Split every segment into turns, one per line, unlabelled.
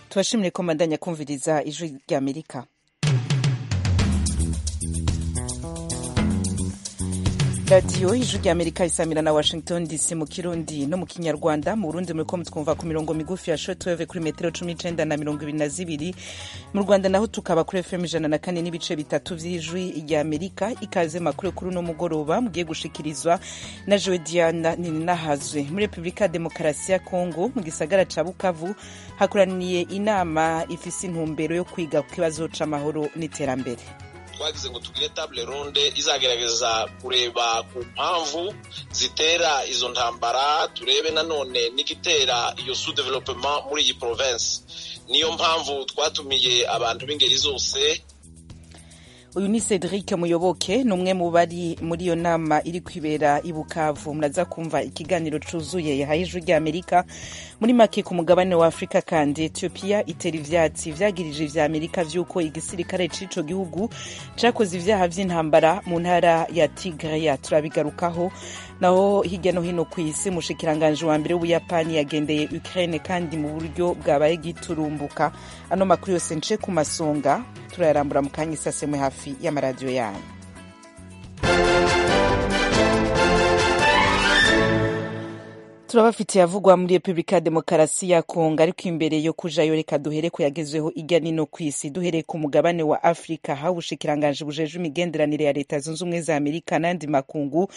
tubashimire ko mbandanya kumviriza ijwi ry'amerika radiyo ijwi ry'amerika isamira na washington dc mu kirundi no mu kinyarwanda mu burundi muri ko mutwumva ku mirongo migufi ya shotweve kuri metero cumi n'icenda na mirongo ibiri na zibiri mu rwanda naho tukaba kuri fm ijana na kane n'ibice bitatu vy'ijwi ry'amerika ikaze makuru kuri uno mugoroba mugiye gushikirizwa na jewe diana nininahazwe muri repubulika ya demokarasi ya kongo mu gisagara ca bukavu hakoraniye inama ifise intumbero yo kwiga ku kibazo c'amahoro n'iterambere
twagize ngo tugire table ronde izagerageza kureba ku mpamvu zitera izo ntambara turebe nanone n'igitera iyo sous developement muri iyi province niyo mpamvu twatumiye abantu b'ingeri zose
uyu ni cedric muyoboke ni umwe mu bari muri iyo nama iri kwibera i bukavu muraza kumva ikiganiro cyuzuye yahaye ijwi ry'amerika muri make ku mugabane wa afurika kandi etiyopiya itera ivyatsi vyagirije ivya amerika vy'uko igisirikare c'ico gihugu cakoze ivyaha vy'intambara mu ntara ya tigreya turabigarukaho naho hirya no hino ku isi umushikiranganji wa mbere w'ubuyapani yagendeye ukraine kandi mu buryo bwabaye giturumbuka ano makuru yose nce ku masonga turayarambura mu kanya isasemwe hafi y'amaradiyo yanyu turabafitiye avugwa muri repubulika ya demokarasi ya kongo ariko imbere yo kujayo reka duhere ku yagezweho irya nino ku isi duhereye ku mugabane wa afurika ha ubushikiranganji bujejwe imigenderanire ya leta zunze ubumwe za amerika n'andi makungu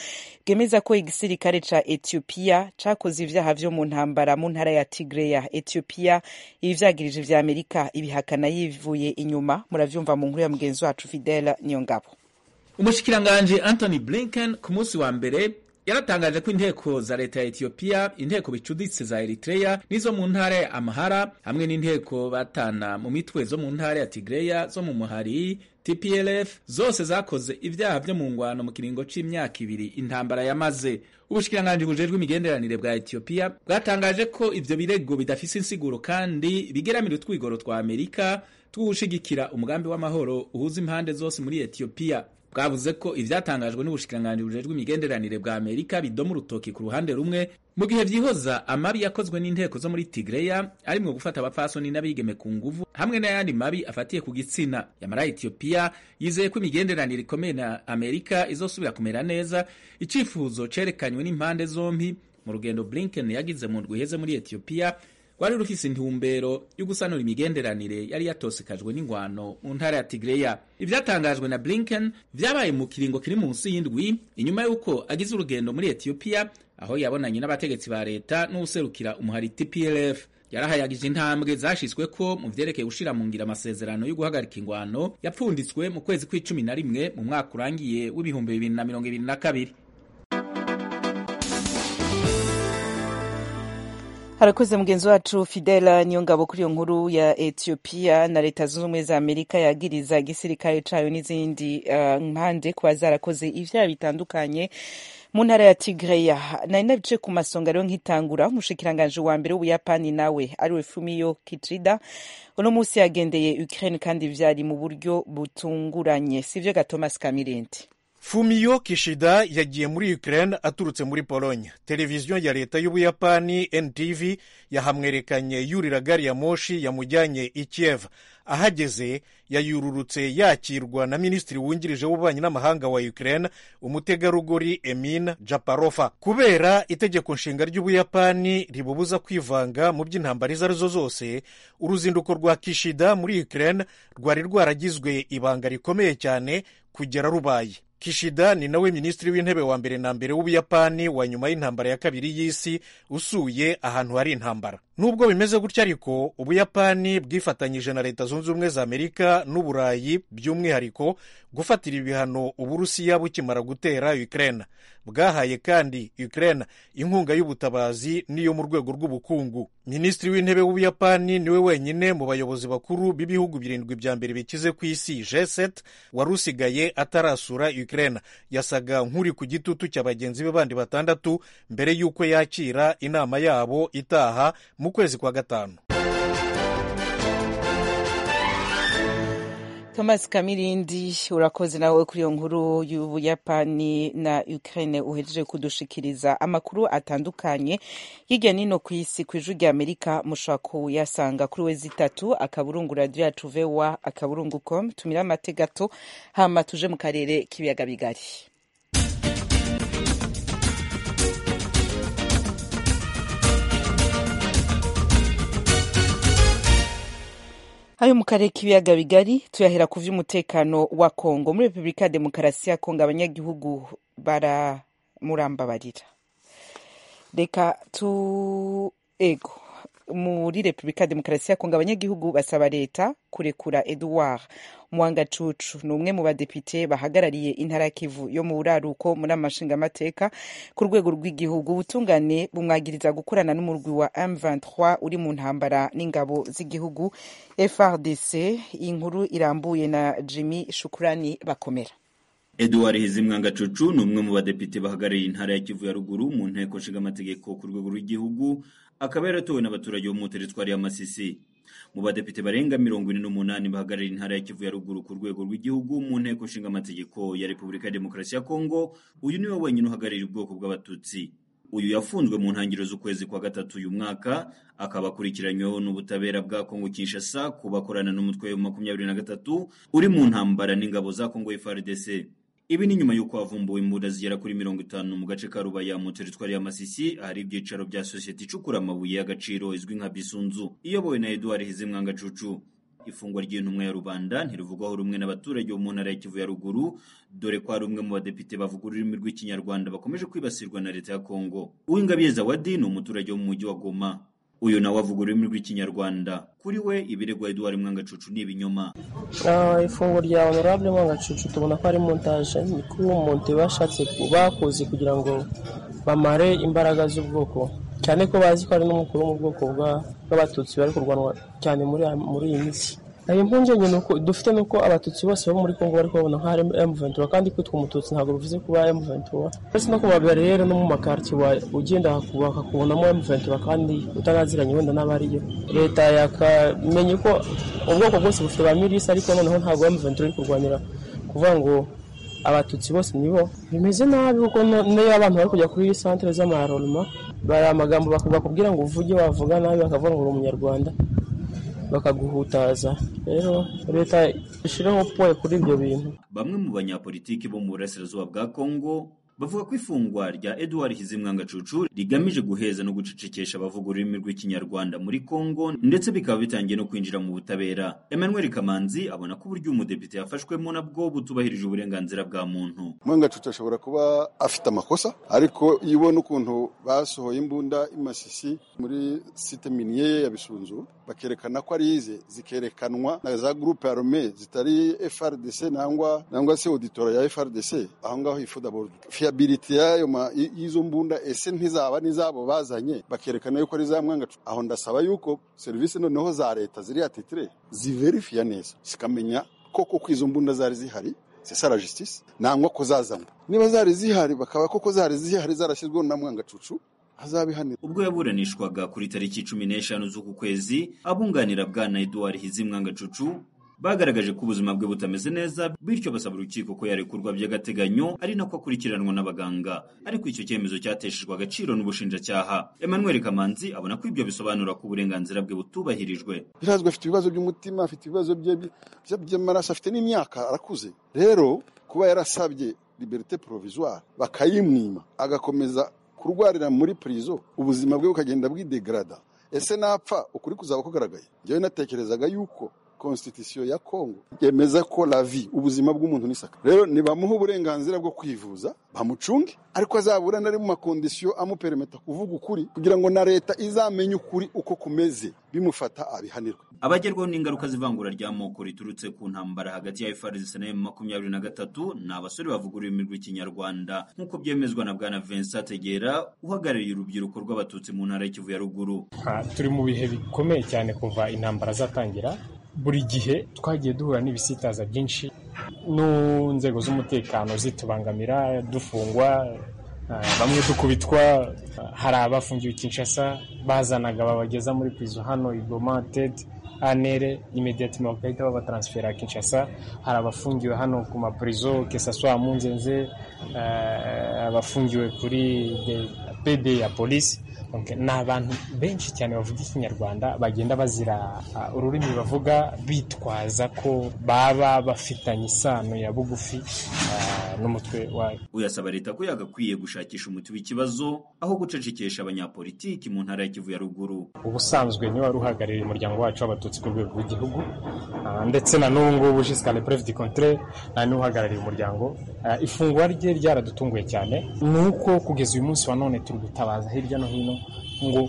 bwemeza ko igisirikare ca etiyopiya cakoze ivyaha vyo mu ntambara mu ntara ya tigreya etiyopiya ibi vyagirije vya amerika ibihakana yivuye inyuma muravyumva mu nkuru ya mugenzi wacu fidele niyongabo
umushikiranganji antony blinken ku munsi wa mbere yaratangaje ko inteko za leta ya Ethiopia inteko bicuditse za Eritrea nizo mu ntara ya Amhara hamwe n'inteko batana mu mitwe zo mu ntara ya Tigreya zo mu Muhari TPLF zose zakoze ibyaha byo mu ngwano mu kiringo c'imyaka ibiri intambara yamaze ubushikiranganji bujejwe imigenderanire bwa Ethiopia bwatangaje ko ivyo birego bidafise insiguro kandi bigeramira utwigoro twa Amerika twushigikira umugambi w'amahoro uhuza impande zose muri Ethiopia bwavuze ko ivyatangajwe n'ubushikiranganji bujejwe imigenderanire bwa Amerika bidoma urutoki ku ruhande rumwe mu gihe vyihoza amabi yakozwe n'inteko zo muri Tigreya arimwo gufata abapfasoni n'abigeme ku nguvu hamwe n'ayandi mabi afatiye ku gitsina yamara Ethiopia yizeye ko imigenderanire ikomeye na Amerika izosubira kumera neza icifuzo cerekanywe n'impande zompi mu rugendo Blinken yagize mu ndwi iheze muri Ethiopia rwari rufise intumbero yo gusanura imigenderanire yari yatosekajwe n'ingwano mu ntara ya Tigreya. Ivyatangajwe na Blinken vyabaye mu kiringo kiri munsi y'indwi inyuma y'uko agize urugendo muri Ethiopia aho yabonanye n'abategetsi ba leta n'userukira umuhari TPLF. yarahayagije intambwe zashizweko mu vyerekeye gushira mu ngira amasezerano yo guhagarika ingwano yapfunditswe mu kwezi kw'icumi na rimwe mu mwaka urangiye w'ibihumbi bibiri na mirongo ibiri na kabiri
harakoze mugenzi wacu fidela niyongabo kuri iyo nkuru ya ethiopia na leta zunze ubumwe za amerika yagiriza igisirikare cayo n'izindi uh, mpande kuba zarakoze ivyaha bitandukanye mu ntara ya tigreya nari nabice ku masonga rero nkitangura umushikiranganji wa mbere w'ubuyapani nawe ariwe fumio kicida uno munsi yagendeye ukraine kandi vyari mu buryo butunguranye sivyo ga thomas kamirindi
Fumio Kishida yagiye muri Ukraine aturutse muri Pologne. Televiziyo ya leta y'Ubuyapani NTV yahamwerekanye yurira gari ya moshi yamujyanye i Kiev. Ahageze yayururutse yakirwa na minisitiri wungirije w'ububanyi n'amahanga wa Ukraine umutegarugori Emin Japarofa. Kubera itegeko nshinga ry'Ubuyapani ribubuza kwivanga mu by'intambara izo arizo zose, uruzinduko rwa Kishida muri Ukraine rwari rwaragizwe ibanga rikomeye cyane kugera rubaye. kishida ni nawe minisitiri w'intebe wa mbere na mbere w'ubuyapani wa nyuma y'intambara ya kabiri y'isi usuye ahantu hari intambara nubwo bimeze gutya ariko ubuyapani bwifatanyije na leta zunze ubumwe za amerika n'uburayi by'umwihariko gufatira ibihano uburusiya bukimara gutera ukraine bwahaye kandi ukraine inkunga y'ubutabazi n'iyo mu rwego rw'ubukungu minisitiri w'intebe w'ubuyapani niwe wenyine mu bayobozi bakuru b'ibihugu birindwi bya mbere bikize ku isi g7 wari usigaye atarasura ukraine Ukraine yasaga nk'uri ku gitutu cya bagenzi be bandi batandatu mbere y'uko yakira inama yabo itaha mu kwezi kwa gatanu
Thomas Kamirindi urakoze nawe kuri iyo nkuru y'Ubuyapani na Ukraine uhejeje kudushikiriza amakuru atandukanye hirya nino ku isi ku ijwi rya Amerika mushobora kuyasanga kuri wezi itatu akaburungu radio yatuve wa akaburungu com tumira amate gato hama tuje mu karere k'ibiyaga bigari ayo mu karere k'ibiyaga bigari tuyahera ku vy'umutekano wa kongo muri repubulika ya demokarasi ya kongo abanyagihugu baramuramba reka tu ego muri repubulika ya demokarasi ya kongo abanyagihugu basaba leta kurekura eduard mwangacucu ni umwe mu badepite bahagarariye intara ya kivu yo mu buraruko muri amashinga amateka ku rwego rw'igihugu ubutungane bumwagiriza gukorana n'umurwi wa m23 uri mu ntambara n'ingabo z'igihugu frdc inkuru irambuye na jimmy shukurani bakomera
Edouard Hizimwangacucu ni umwe mu badepite bahagarariye intara ya Kivu ya ruguru mu nteko nshingamategeko ku rwego rw'igihugu akaba yaratowe n'abaturage bo mu teritwari ya Masisi mu badepite barenga mirongo ine n'umunani bahagarariye intara ya Kivu ya ruguru ku rwego rw'igihugu mu nteko nshingamategeko ya Repubulika ya Demokarasi ya Kongo uyu niwe wenyine uhagarariye ubwoko bw'abatutsi uyu yafunzwe mu ntangiriro z'ukwezi kwa gatatu uyu mwaka akaba akurikiranyweho n'ubutabera bwa Kongo Kinshasa ku bakorana n'umutwe wa makumyabiri na gatatu uri mu ntambara n'ingabo za Kongo FARDC ibi ni nyuma y'uko havumbuwe imbunda zigera kuri mirongo itanu mu gace ka rubaya mu teritwari ya masisi ahari ibyicaro bya sosiyete icukura amabuye y'agaciro izwi nka bisunzu iyobowe na eduard hizimwangacucu ifungwa ry'intumwa ya rubanda ntirivugwaho rumwe n'abaturage bo mu ntara ya kivu ya ruguru dore ko hari umwe mu badepite bavuga ururimi rw'ikinyarwanda bakomeje kwibasirwa na leta ya kongo uwingabire zawadi ni umuturage wo mu mujyi wa goma uyu nawe avuga ururimi rw'ikinyarwanda kuri we ibiregwa eduard mwangacucu ni ibinyoma
ifunguro rya honorable mwangacucu tubona ko ari montage ni ko umuntu bashatse bakoze kugira ngo bamare imbaraga z'ubwoko cyane ko bazi ko ari n'umukuru mu bwoko bw'abatutsi bari kurwanwa cyane muri iyi minsi ayo mpungenge dufite ni uko abatutsi bose bo muri kongo bari kubabona nka m23 kandi kwitwa umututsi ntabwo bivuze kuba m23 uretse no kubabariyeri no mu makarti ugenda bakakubonamo m23 kandi utanaziranye wenda n'aba ariyo leta yakamenya ko ubwoko bwose bufite ba milisi ariko noneho ntabwo m23 iri kurwanira kuvuga ngo abatutsi bose nibo bimeze nabi kuko n'iyo abantu bari kujya kuri santere z'amaroroma bari amagambo bakubwira ngo uvuge wavuga nabi bakavuga ngo uri umunyarwanda bakaguhutaza rero leta ishyiraho poye kuri ibyo bintu
bamwe mu banyapolitiki bo mu burasirazuba bwa kongo bavuga ko ifungwa rya eduard hizimwangacucu rigamije guheza no gucecekesha abavuga ururimi rw'ikinyarwanda muri kongo ndetse bikaba bitangiye no kwinjira mu butabera emmanuel kamanzi abona ko uburyo umudepite yafashwemo nabwo butubahirije uburenganzira bwa muntu
mwangacucu ashobora kuba afite amakosa ariko iyo ubona ukuntu basohoye imbunda imasisi muri site miniye ya bisunzu bakerekana ko ari ize zikerekanwa na za gurupe arome zitari frdc nangwa nangwa se auditora ya frdc aho ngaho ifuda fiability yayo y'izo mbunda ese ntizaba n'izabo bazanye bakerekana yuko ari za mwangacucu aho ndasaba yuko serivisi noneho za leta ziri atitire ziverifiya neza zikamenya koko ko izo mbunda zari zihari sesara justice nangwa ko zazanywe niba zari zihari bakaba koko zari zihari zarashyizweho na mwangacucu
ubwo yaburanishwaga kuri tariki cumi n'eshanu z'uku kwezi abunganira bwana eduard hizimwangacucu bagaragaje ko ubuzima bwe butameze neza bityo basaba urukiko ko yarekurwa by'agateganyo ari nako akurikiranwa n'abaganga ariko icyo cyemezo cyateshejwe agaciro n'ubushinjacyaha emmanuel kamanzi abona ko ibyo bisobanura ko uburenganzira bwe butubahirijwe
birazwi afite ibibazo by'umutima afite ibibazo by'amaraso afite n'imyaka arakuze rero kuba yarasabye liberite provisoire bakayimwima agakomeza kurwarira muri pirizo ubuzima bwe bukagenda bwidegrada ese napfa ukuri kuzaba kugaragaye njyewe natekerezaga yuko konstitusiyo ya kongo yemeza ko lavi ubuzima bw'umuntu ni saka rero nibamuha uburenganzira bwo kwivuza bamucunge ariko azaburane ari mu makondisiyo amuperemeta kuvuga ukuri kugira ngo na leta izamenye ukuri uko kumeze bimufata abihanirwe
abagerwaho n'ingaruka z'ivangura ry'amoko riturutse ku ntambara hagati ya FARDC na makumyabiri na gatatu ni abasore bavuga ururimi rw'ikinyarwanda nk'uko byemezwa na bwana Vincent Tegera uhagarariye urubyiruko rw'abatutsi mu ntara y'ikivu ya ruguru
turi mu bihe bikomeye cyane kuva intambara zatangira buri gihe twagiye duhura n'ibisitaza byinshi n'inzego z'umutekano zitubangamira dufungwa bamwe dukubitwa hari abafungiwe Kinshasa bazanaga babageza muri pizo hano igoma tedi anere imediyatima bagahita babatansifera kinshasa hari abafungiwe hano ku mapurizo kesaswa mu nzenze eh, abafungiwe kuri de- pede ya polisi Ok, ni abantu benshi cyane bavuga ikinyarwanda bagenda bazira ah, ururimi bavuga bitwaza ko baba bafitanye isano ya bugufi ah, n'umutwe wa
uyasaba leta ko yagakwiye gushakisha umuti w'ikibazo aho gucecekesha abanyapolitiki mu ntara ya Kivu ya ruguru
ubusanzwe niwe wari uhagarariye umuryango wacu w'abatutsi ku rwego rw'igihugu Ah, ndetse na n'ubu ngubu jisika le preve du contraire nta n'uhagarariye umuryango Ah, ifungwa rye ryaradutunguye cyane ni uko kugeza uyu munsi wa none turi gutabaza hirya no hino ngo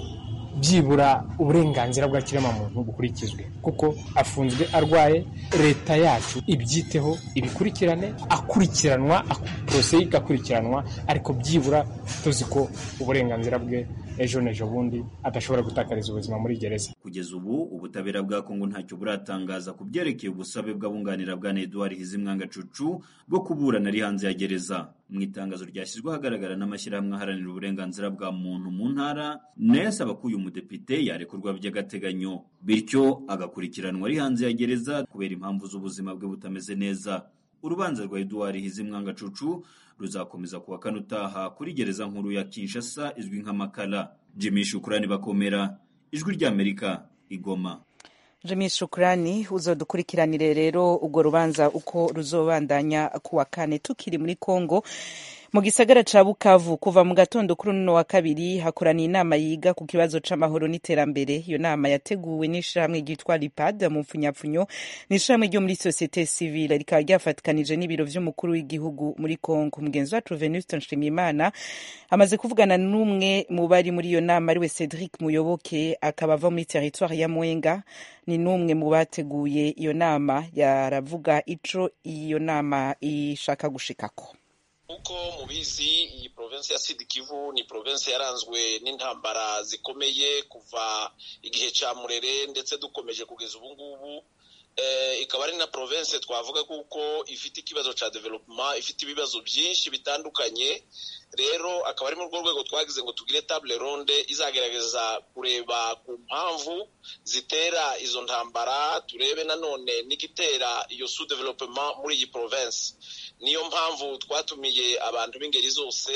byibura uburenganzira bwa kiremwamuntu bukurikizwe kuko afunzwe arwaye leta yacu ibyiteho ibikurikirane akurikiranwa porose igakurikiranwa ariko byibura tuzi ko uburenganzira bwe ejo n'ejo bundi adashobora gutakariza ubuzima muri gereza
kugeza ubu ubutabera bwa Kongo ntacyo buratangaza ku byerekeye ubusabe bw'abunganira bwa Edouard Hizimwanga Cucu bwo kuburana ari hanze ya gereza mu itangazo ryashyizwe ahagaragara n'amashyirahamwe aharanira uburenganzira bwa muntu mu ntara nayo asaba ko uyu mudepite yarekurwa by'agateganyo bityo agakurikiranwa ari hanze ya gereza kubera impamvu z'ubuzima bwe butameze neza urubanza rwa Edouard Hizimwanga Cucu ruzakomeza kuwa kane utaha kuri gereza nkuru ya Kinshasa izwi nka Makala Jimmy Shukrani Bakomera Ijwi ry'Amerika Igoma
Jimmy Shukrani uzodukurikiranire rero urwo rubanza uko ruzobandanya kuwa kane tukiri muri Kongo mu gisagara ca Bukavu kuva mu gatondo kuri uno wa kabiri hakoraniye inama yiga ku kibazo c'amahoro n'iterambere iyo nama yateguwe n'ishirahamwe ryitwa Lipad mu mfunyapfunyo ni ishirahamwe ryo muri societe civile rikaba ryafatikanije n'ibiro vy'umukuru w'igihugu muri Kongo mugenzi wacu Venuste Nshimiyimana amaze kuvugana n'umwe mu bari muri iyo nama ariwe Cedric Muyoboke akaba ava muri territoire ya Mwenga ni n'umwe mu bateguye iyo nama yaravuga ico iyo nama ishaka gushikako
uko mubizi iyi provinsi ya sud kivu ni provinsi yaranzwe n'intambara zikomeye kuva igihe cya murere ndetse dukomeje kugeza ubu ngubu eh, ikaba ari na provinsi twavuga kuko ifite ikibazo cya development ifite ibibazo byinshi bitandukanye rero akaba ari muri urwo rwego twagize ngo tugire table ronde izagerageza kureba ku mpamvu zitera izo ntambara turebe nanone n'igitera iyo sous development muri iyi provinsi niyo mpamvu twatumiye abantu b'ingeri zose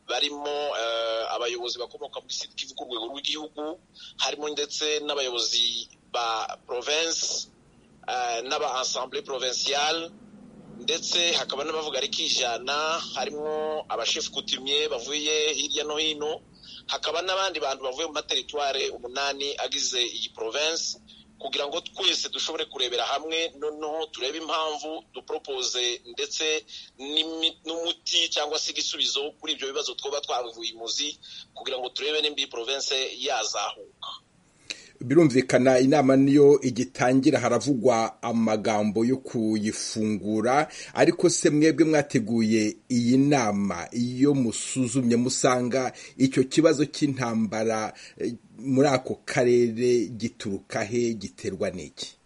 barimo eh, abayobozi bakomoka muri sud kivu ku rwego rw'igihugu harimo ndetse n'abayobozi ba province eh, n'aba ensemble provinciale ndetse hakaba n'abavuga ari kijana harimo abashefu kutimye bavuye hirya no hino hakaba n'abandi bantu bavuye mu materitware umunani agize iyi province kugira ngo twese dushobore kurebera hamwe noneho turebe impamvu dupropose ndetse n'imi- n'umuti cyangwa se igisubizo kuri ibyo bibazo twoba twavuye imuzi kugira ngo turebe nimba iyi province yazahuka
birumvikana inama niyo igitangira haravugwa amagambo yo kuyifungura ariko se mwebwe mwateguye iyi nama iyo musuzumye musanga icyo kibazo cy'intambara eh, muri ako karere gituruka he giterwa n'iki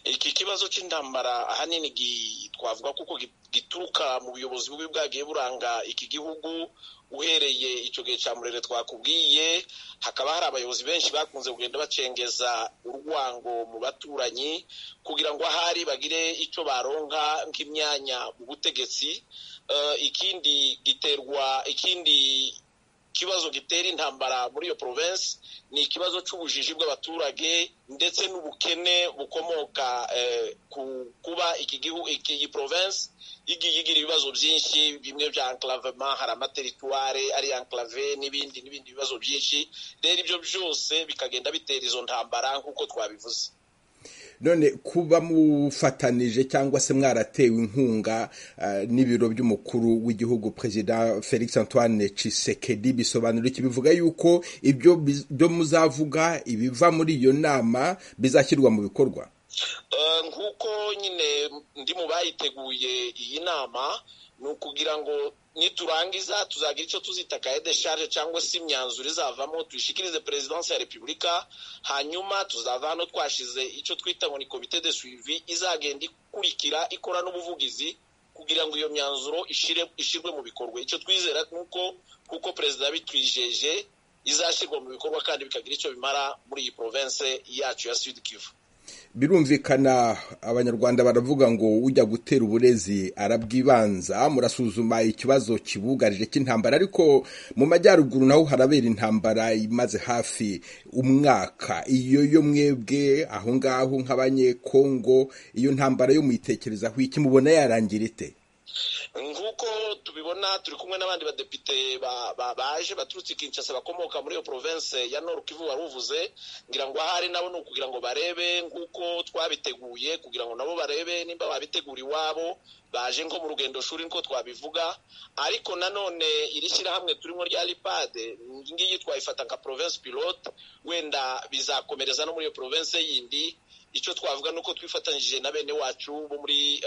iki kibazo cy'intambara ahanini gi- twavuga kuko gi- gituruka mu buyobozi bubi bwagiye buranga iki gihugu uhereye icyo gihe cya murere twakubwiye hakaba hari abayobozi benshi bakunze kugenda bacengeza urwango mu baturanyi kugira ngo ahari bagire icyo baronka nk'imyanya mu butegetsi Eh, ikindi giterwa ikindi ikibazo gitera intambara muri iyo province ni ikibazo cy'ubujiji bw'abaturage ndetse n'ubukene bukomoka eh, ku kuba iki gihugu iki iyi province igiye igira ibibazo byinshi bimwe bya enclavement hari amateritware ari enclave n'ibindi n'ibindi bibazo byinshi rero ibyo byose bikagenda bitera izo ntambara nk'uko twabivuze
none kuba mufatanije cyangwa se mwaratewe inkunga eh, n'ibiro by'umukuru w'igihugu perezida felix antoine cisekedi bisobanura iki bivuga yuko ibyo biz- byo muzavuga ibiva muri iyo nama bizashyirwa mu bikorwa
Eh, nk'uko nyine ndi mu bayiteguye iyi nama ni ukugira ngo niturangiza tuzagira icyo tuzita kaye de charge cyangwa se imyanzuro izavamo tuyishikirize perezidansi ya repubulika hanyuma tuzava hano twashize icyo twita ngo ni komite de suivi izagenda ikurikira ikora n'ubuvugizi kugira ngo iyo myanzuro ishire- ishyirwe mu bikorwa icyo twizera ni uko kuko perezida yabitwijeje izashyirwa mu bikorwa kandi bikagira icyo bimara muri iyi province yacu ya sud kivu
birumvikana abanyarwanda baravuga ngo ujya gutera uburezi arabwibanza murasuzuma ikibazo kibugarije cy'intambara ariko mu majyaruguru naho harabera intambara imaze hafi umwaka iyo yo mwebwe aho ngaho nk'abanyekongo iyo ntambara yo muyitekerezaho iki mubona yarangira ite
nk'uko tubibona turi kumwe n'abandi badepite baje baturutse Kinshasa bakomoka muri iyo province ya Nord Kivu wari uvuze ngira ngo ahari nabo ni ukugira ngo barebe nk'uko twabiteguye kugira ngo nabo barebe nimba babitegura iwabo baje nko mu rugendo shuri niko twabivuga ariko nanone iri shyirahamwe turimo rya ripade ngiyi twayifata nka province pilote wenda bizakomereza no muri iyo province yindi icyo twavuga ni uko twifatanyije na bene wacu bo muri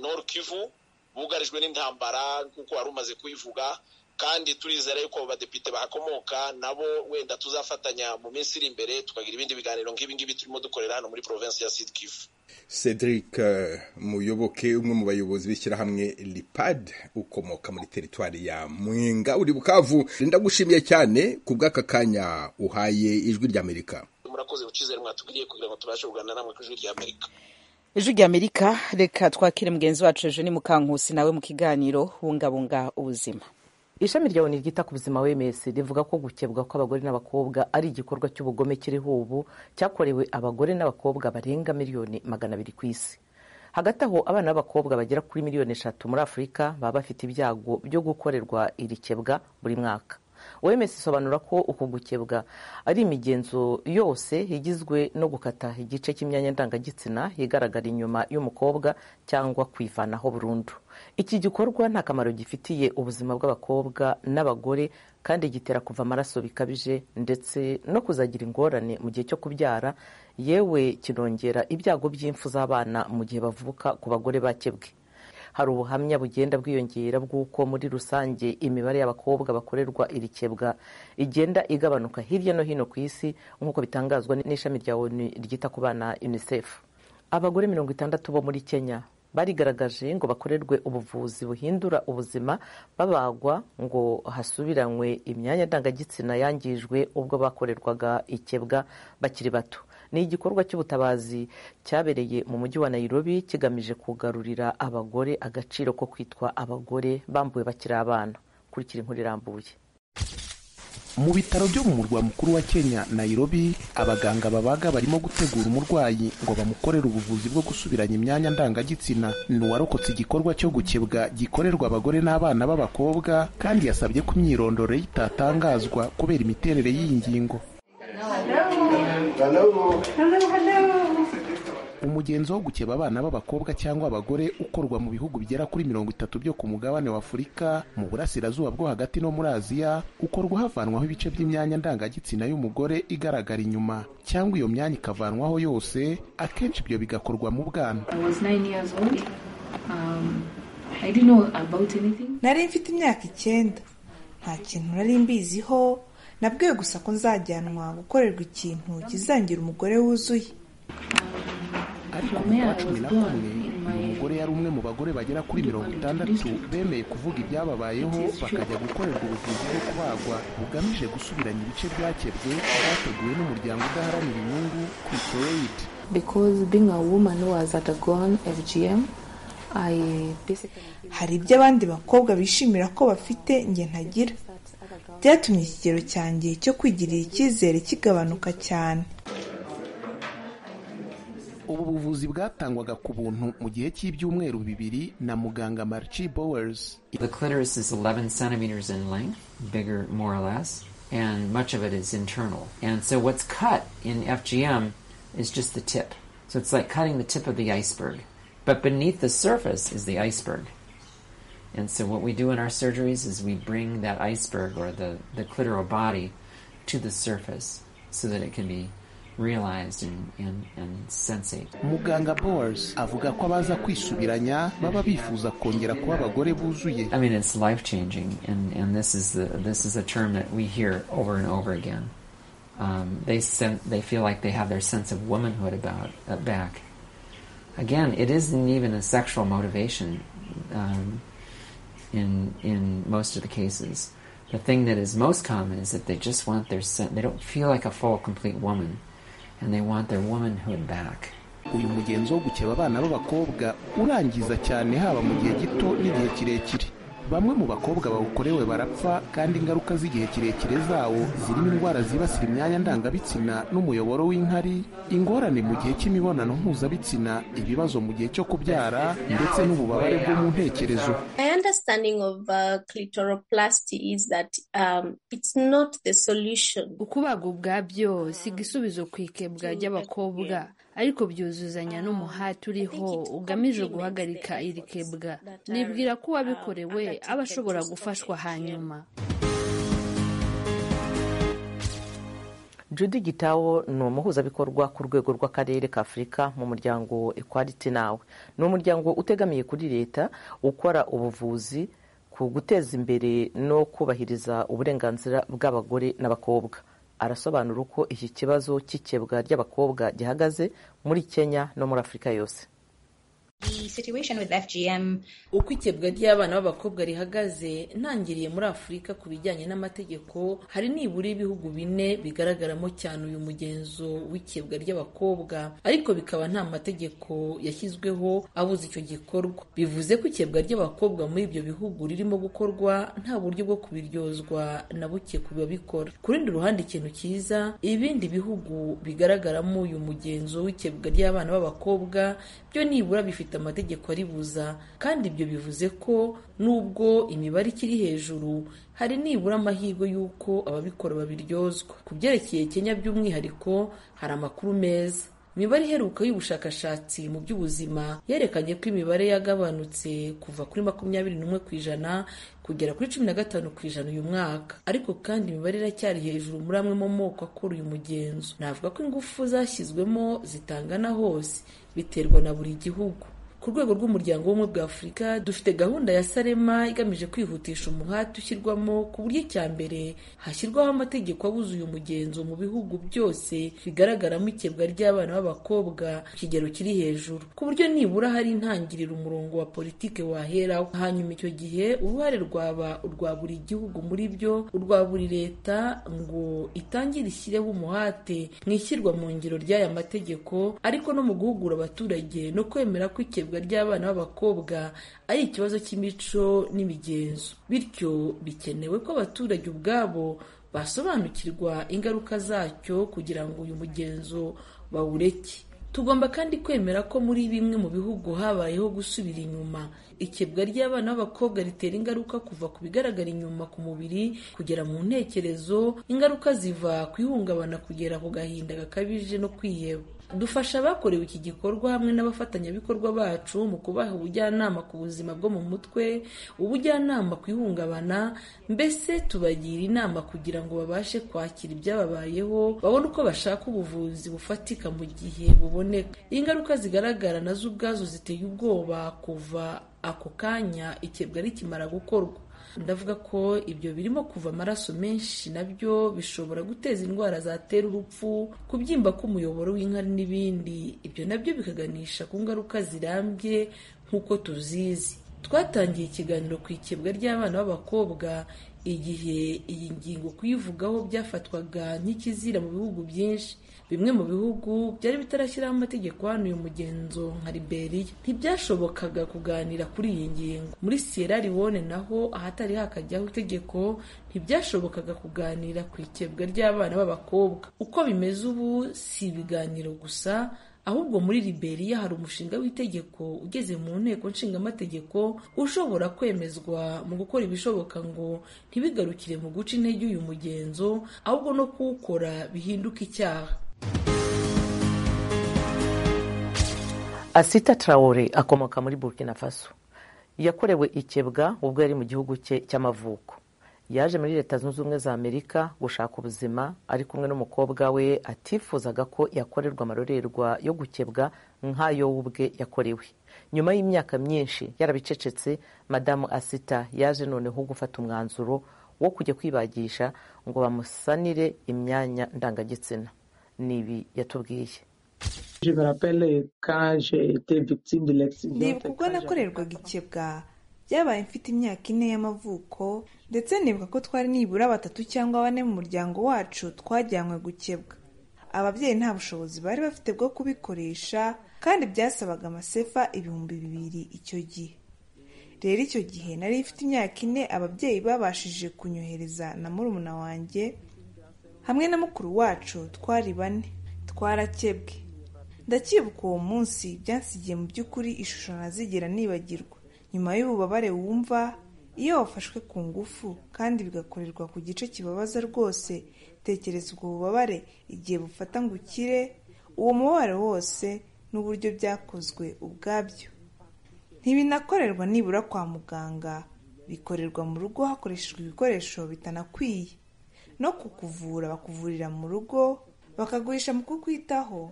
Nord Kivu bugarijwe n'intambara nk'uko wari umaze kuyivuga kandi turizera yuko badepite bahakomoka nabo wenda tuzafatanya mu minsi iri imbere tukagira ibindi biganiro nk'ibi ngibi turimo dukorera hano muri province ya Sud Kivu
Cedric muyoboke umwe mu bayobozi b'ishyirahamwe lipad ukomoka muri teritwari ya mwinga uri bukavu ndagushimiye cyane ku bw'aka kanya uhaye ijwi ry'amerika
murakoze ucizere mwatubwiriye kugira ngo tubashe kuganira namwe ku ijwi ry'amerika
ijwi rya amerika reka twakire mugenzi wacu ejo ni mukankusi nawe mu kiganiro bungabunga ubuzima
ishami rya oni ryita ku buzima wms rivuga ko gukebwa kw'abagore n'abakobwa ari igikorwa cy'ubugome kiriho ubu cyakorewe abagore n'abakobwa barenga miliyoni magana abiri ku isi hagati aho abana b'abakobwa bagera kuri miliyoni eshatu muri afurika baba bafite ibyago byo gukorerwa iri kebwa buri mwaka wms isobanura ko uku gukebwa ari imigenzo yose igizwe no gukata igice cy'imyanya ndangagitsina igaragara inyuma y'umukobwa cyangwa kwivanaho burundu iki gikorwa nta kamaro gifitiye ubuzima bw'abakobwa n'abagore kandi gitera kuva amaraso bikabije ndetse no kuzagira ingorane mu gihe cyo kubyara yewe kinongera ibyago by'imfu z'abana mu gihe bavuka ku bagore bakebwe hari ubuhamya bugenda bwiyongera bw'uko muri rusange imibare y'abakobwa bakorerwa iri kebwa igenda igabanuka hirya no hino ku isi nk'uko bitangazwa n'ishami rya onu ryita ku bana unicef abagore mirongo itandatu bo muri kenya barigaragaje ngo bakorerwe ubuvuzi buhindura ubuzima babagwa ngo hasubiranywe imyanya ndangagitsina yangijwe ubwo bakorerwaga ikebwa bakiri bato ni igikorwa cy'ubutabazi cyabereye mu mujyi wa Nairobi kigamije kugarurira abagore agaciro ko kwitwa abagore bambuwe bakiri abana kurikira inkuru irambuye
mu bitaro byo mu murwa mukuru wa kenya nairobi abaganga babaga barimo gutegura umurwayi ngo bamukorere ubuvuzi bwo gusubiranya imyanya ndangagitsina n'uwarokotse igikorwa cyo gukebwa gikorerwa abagore n'abana b'abakobwa kandi yasabye ko imyirondoro ye itatangazwa kubera imiterere y'iyi ngingo umugenzo wo gukeba abana b'abakobwa cyangwa abagore ukorwa mu bihugu bigera kuri mirongo itatu byo ku mugabane wa afurika mu burasirazuba bwo hagati no muri aziya ukorwa havanwaho ibice by'imyanya ndangagitsina y'umugore igaragara inyuma cyangwa iyo myanya ikavanwaho yose akenshi ibyo bigakorwa mu bwana
nari mfite imyaka icyenda nta kintu nari mbiziho nabwiwe gusa ko nzajyanwa gukorerwa ikintu kizangira umugore wuzuye
ariko mu kwa cumi na kumwe uyu mugore yari umwe mu bagore bagera kuri mirongo itandatu bemeye kuvuga ibyababayeho bakajya gukorerwa ubuvuzi bwo kubagwa bugamije gusubiranya ibice byakebwe byateguwe n'umuryango udaharanira inyungu kwisoyidi
hari ibyo abandi bakobwa bishimira ko bafite njye ntagira byatumye ikigero cyanjye cyo kwigirira icyizere kigabanuka cyane
ubu buvuzi bwatangwaga ku buntu mu gihe cy'ibyumweru bibiri na muganga marci bowers
So it's like cutting the tip of the iceberg. But beneath the surface is the iceberg. And so what we do in our surgeries is we bring that iceberg or the, the clitoral body to the surface so that it can be And, and, and
muganga bowers avuga ko abaza kwisubiranya baba bifuza kongera kuba abagore buzuye
I mean, it's life changing and, and this is the this is a term that we hear over and over again um, they sen- they feel like they have their sense of womanhood about uh, back again it isn't even a sexual motivation um, in in most of the cases the thing that is most common is that they just want their sen- they don't feel like a full complete woman and they want their womanhood back
uyu mugenzo wo gukeba abana b'abakobwa urangiza cyane haba mu gihe gito n'igihe kirekire bamwe mu bakobwa bawukorewe barapfa kandi ingaruka z'igihe kirekire zawo zirimo indwara zibasira imyanya ndangabitsina n'umuyoboro w'inkari ingorane mu gihe cy'imibonano mpuzabitsina ibibazo mu gihe cyo kubyara ndetse n'ububabare bwo mu ntekerezo
My understanding of uh, clitoroplasty is that um, it's not the solution.
Kubaga ubwabyo si igisubizo ku ikebwa ry'abakobwa ariko byuzuzanya n'umuhati uriho ugamije guhagarika iri kebwa nibwira ko uwabikorewe aba ashobora gufashwa hanyuma
Judy Gitawo ni umuhuzabikorwa ku rwego rw'akarere ka afurika mu muryango Equality Now ni umuryango utegamiye kuri leta ukora ubuvuzi ku guteza imbere no kubahiriza uburenganzira bw'abagore n'abakobwa arasobanura uko iki kibazo cy'ikebwa ry'abakobwa gihagaze muri Kenya no muri Afurika yose
uko ikebwa ry'abana b'abakobwa rihagaze ntangiriye muri afurika ku bijyanye n'amategeko hari nibura ibihugu bine bigaragaramo cyane uyu mugenzo w'ikebwa ry'abakobwa ariko bikaba nta mategeko yashyizweho abuza icyo gikorwa bivuze ko ikebwa ry'abakobwa muri ibyo bihugu ririmo gukorwa nta buryo bwo kubiryozwa na buke ku babikora ku rundi ruhande ikintu cyiza ibindi bihugu bigaragaramo uyu mugenzo w'ikebwa ry'abana b'abakobwa byo nibura bifite amategeko aribuza kandi ibyo bivuze ko nubwo imibare ikiri hejuru hari nibura amahirwe y'uko ababikora babiryozwa ku byerekeye kenya by'umwihariko hari amakuru meza imibare iheruka y'ubushakashatsi mu by'ubuzima yerekanye ko imibare yagabanutse kuva kuri makumyabiri n'umwe ku ijana kugera kuri cumi na gatanu ku ijana uyu mwaka ariko kandi imibare iracyari hejuru muri amwe mu moko akora uyu mugenzo navuga ko ingufu zashyizwemo zitangana hose biterwa na buri gihugu ku rwego rw'umuryango w'ubumwe bwa afurika dufite gahunda ya sarema igamije kwihutisha umuhati ushyirwamo ku buryo icya mbere hashyirwaho amategeko abuza uyu mugenzo mu bihugu byose bigaragaramo ikebwa ry'abana b'abakobwa ku kigero kiri hejuru ku buryo nibura hari intangiriro umurongo wa politiki waheraho hanyuma icyo gihe uruhare rwaba urwa buri gihugu muri byo urwa buri leta ngo itangire ishyireho umuhate mu ishyirwa mu ngiro ry'aya mategeko ariko no mu guhugura abaturage no kwemera ko ikebwa ihohoterwa ry'abana b'abakobwa ari ikibazo cy'imico n'imigenzo bityo bikenewe ko abaturage ubwabo basobanukirwa ingaruka zacyo kugira ngo uyu mugenzo bawureke tugomba kandi kwemera ko muri bimwe mu bihugu habayeho gusubira inyuma ikebwa ry'abana b'abakobwa ritera ingaruka kuva ku bigaragara inyuma ku mubiri kugera mu ntekerezo ingaruka ziva ku ihungabana kugera ku gahinda gakabije no kwiheba dufasha abakorewe iki gikorwa hamwe n'abafatanyabikorwa bacu mu kubaha ubujyanama ku buzima bwo mu mutwe ubujyanama ku ihungabana mbese tubagira inama kugira ngo babashe kwakira ibyababayeho babone uko bashaka ubuvuzi bufatika mu gihe buboneka ingaruka zigaragara nazo ubwazo ziteye ubwoba kuva ako kanya ikebwa rikimara gukorwa ndavuga ko ibyo birimo kuva amaraso menshi nabyo bishobora guteza indwara zatera urupfu kubyimba k'umuyoboro w'inkari n'ibindi ibyo nabyo bikaganisha ku ngaruka zirambye nk'uko tuzizi twatangiye ikiganiro ku ikebwa ry'abana b'abakobwa igihe iyi ngingo kuyivugaho byafatwaga nk'ikizira mu bihugu byinshi bimwe mu bihugu byari bitarashyiraho amategeko hano uyu mugenzo nka liberiya ntibyashobokaga kuganira kuri iyi ngingo muri sierra leone naho ahatari hakajyaho itegeko ntibyashobokaga kuganira ku ikebwa ry'abana b'abakobwa uko bimeze ubu si ibiganiro gusa ahubwo muri liberiya hari umushinga w'itegeko ugeze mu nteko nshingamategeko ushobora kwemezwa mu gukora ibishoboka ngo ntibigarukire mu guca intege uyu mugenzo ahubwo no kuwukora bihinduka icyaha
asita tarawore akomoka muri burkina faso yakorewe ikebwa ubwo yari mu gihugu cye cy'amavuko yaje muri leta zunze ubumwe za amerika gushaka ubuzima ari kumwe n'umukobwa we atifuzaga ko yakorerwa amarorerwa yo gukebwa nk'ayo we ubwe yakorewe nyuma y'imyaka myinshi yarabicecetse madamu asita yaje noneho gufata umwanzuro wo kujya kwibagisha ngo bamusanire imyanya ndangagitsina ni ibi yatubwiye
nibuka ubwo nakorerwaga ikebwa byabaye mfite imyaka ine y'amavuko ndetse nibuka ko twari nibura batatu cyangwa bane mu muryango wacu twajyanywe gukebwa ababyeyi nta bushobozi bari bafite bwo kubikoresha kandi byasabaga amasefa ibihumbi bibiri icyo gihe rero icyo gihe nari ifite imyaka ine ababyeyi babashije kunyohereza na murumuna wanjye hamwe na mukuru wacu twari bane twarakebwe ndacyibuka uwo munsi byansigiye mu by'ukuri ishusho ntazigera nibagirwa nyuma y'ububabare wumva iyo wafashwe ku ngufu kandi bigakorerwa ku gice kibabaza rwose tekereza ubwo bubabare igihe bufata ngo ukire uwo mubabare wose n'uburyo byakozwe ubwabyo ntibinakorerwa nibura kwa muganga bikorerwa mu rugo hakoreshejwe ibikoresho bitanakwiye no kukuvura bakuvurira mu rugo bakagurisha mu kukwitaho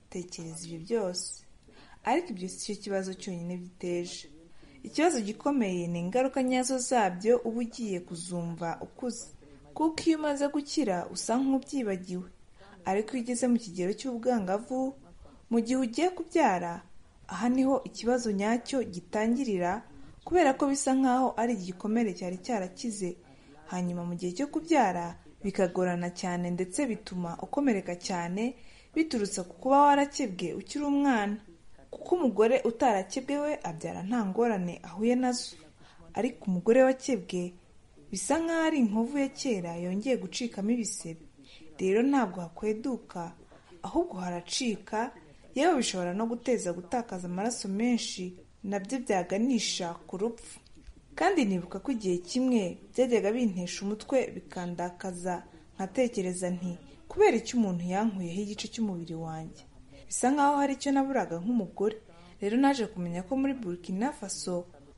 tekereza ibyo byose ariko ibyo si cyo kibazo cyonyine biteje ikibazo gikomeye ni ingaruka nyazo zabyo uba ugiye kuzumva ukuze kuko iyo umaze gukira usa nk'ubyibagiwe ariko iyo ugeze mu kigero cy'ubwangavu mu gihe ugiye kubyara aha niho ikibazo nyacyo gitangirira kubera ko bisa nk'aho ari igikomere cyari cyarakize hanyuma mu gihe cyo kubyara bikagorana cyane ndetse bituma ukomereka cyane biturutse ku kuba warakebwe ukiri umwana kuko umugore utarakebwe we abyara nta ngorane ahuye nazo ariko umugore wakebwe bisa nk'aho ari inkovu ya kera yongeye gucikamo ibisebe rero ntabwo hakweduka ahubwo haracika yewe bishobora no guteza gutakaza amaraso menshi nabyo byaganisha ku rupfu kandi nibuka ko igihe kimwe byajyaga bintesha umutwe bikandakaza nkatekereza nti kubera icyo umuntu yankuyeho igice cy'umubiri wanjye bisa nk'aho hari icyo naburaga nk'umugore rero naje kumenya ko muri burkina faso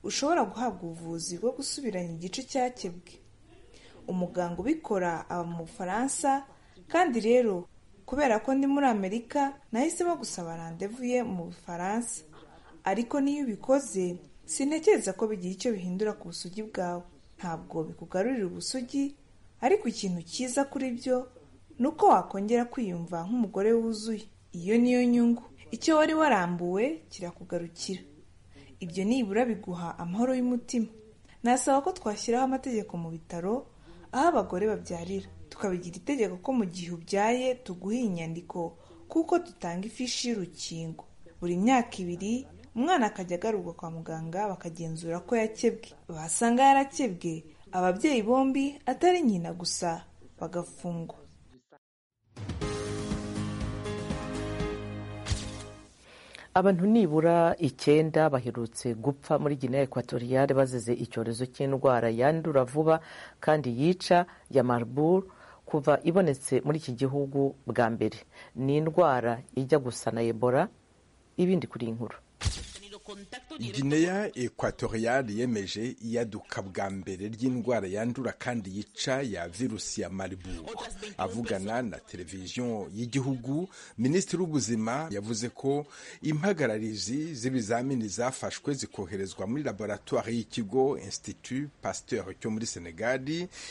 ushobora guhabwa ubuvuzi bwo gusubiranya igice cyakebwe umuganga ubikora aba mu bufaransa kandi rero kubera ko ndi muri amerika nahisemo gusaba randevu ye mu bufaransa ariko niyo ubikoze sintekereza ko bigira icyo bihindura ku busugi bwawe ntabwo bikugarurira ubusugi ariko ikintu cyiza kuri byo ni uko wakongera kwiyumva nk'umugore wuzuye iyo niyo nyungu icyo wari warambuwe kirakugarukira ibyo nibura biguha amahoro y'umutima nasaba ko twashyiraho amategeko mu bitaro aho abagore babyarira tukabigira itegeko ko mu gihe ubyaye tuguha inyandiko kuko dutanga ifishi y'urukingo buri myaka ibiri umwana akajya agarurwa kwa muganga bakagenzura ko yakebwe basanga yarakebwe ababyeyi bombi atari nyina gusa bagafungwa
abantu nibura icyenda baherutse gupfa muri Guinea ekwatoriyale bazize icyorezo cy'indwara yandura vuba kandi yica ya mariburu kuva ibonetse muri iki gihugu bwa mbere ni indwara ijya gusa na ebola ibindi kuri inkuru
Guinea ekwatoriyale yemeje iyaduka bwa mbere ry'indwara yandura kandi yica ya virusi ya Marburg avugana na televiziyo y'igihugu minisitiri w'ubuzima yavuze ko impagararizi z'ibizamini zafashwe zikoherezwa muri laboratwari y'ikigo Institut Pasteur cyo muri Senegal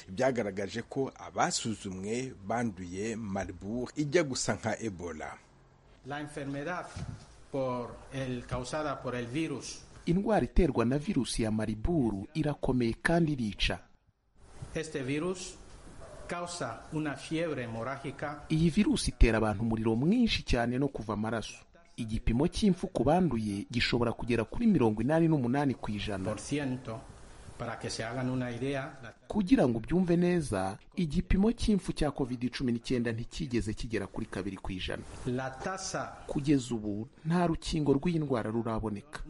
byagaragaje ko abasuzumwe banduye Marburg ijya gusa nka Ebola
Por el, causada por el virus. Indwara iterwa na virusi ya mariburu irakomeye kandi irica. Este virus causa una fiebre hemorragica. Iyi virusi itera abantu umuriro mwinshi cyane no kuva amaraso. Igipimo cy'impfu ku banduye gishobora kugera kuri mirongo inani n'umunani ku ijana. Kugira ngo ubyumve neza igipimo cy'impfu cya covid cumi n'icyenda ntikigeze kigera kuri kabiri ku ijana kugeza ubu nta rukingo rw'iyi ndwara ruraboneka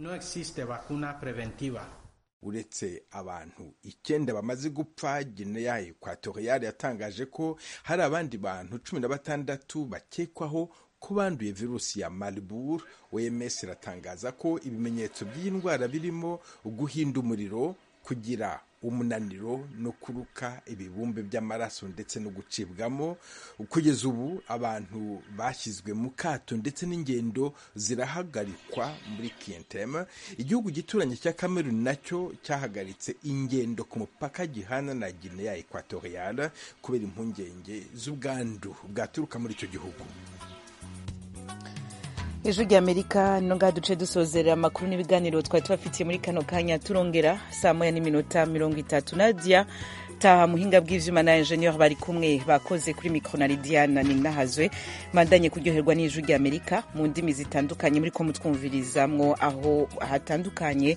uretse abantu icyenda bamaze gupfa gineya ekwatoriyale yatangaje ko hari abandi bantu cumi na batandatu bakekwaho ko banduye virusi ya mariburu oms iratangaza ko ibimenyetso by'iyi ndwara birimo guhinda umuriro kugira umunaniro no kuruka ibibumbe by'amaraso ndetse no gucibwamo kugeza ubu abantu bashyizwe mu kato ndetse n'ingendo zirahagarikwa muri kiyentema igihugu gituranye cya kameruni nacyo cyahagaritse ingendo ku mupaka gihana na gineya ekwatoriyale kubera impungenge z'ubwandu bwaturuka muri icyo gihugu
ijwi ry'amerika no ngaha duce dusozerera amakuru n'ibiganiro twari tubafitiye muri kano kanya turongera saa moya n'iminota mirongo itatu nadia taha muhinga bw'ivyuma na enjeniyeri bari kumwe bakoze kuri mikoro na lidiana ninahazwe mandanye kuryoherwa n'ijwi ry'amerika mu ndimi zitandukanye muri ko mutwumvirizamwo aho hatandukanye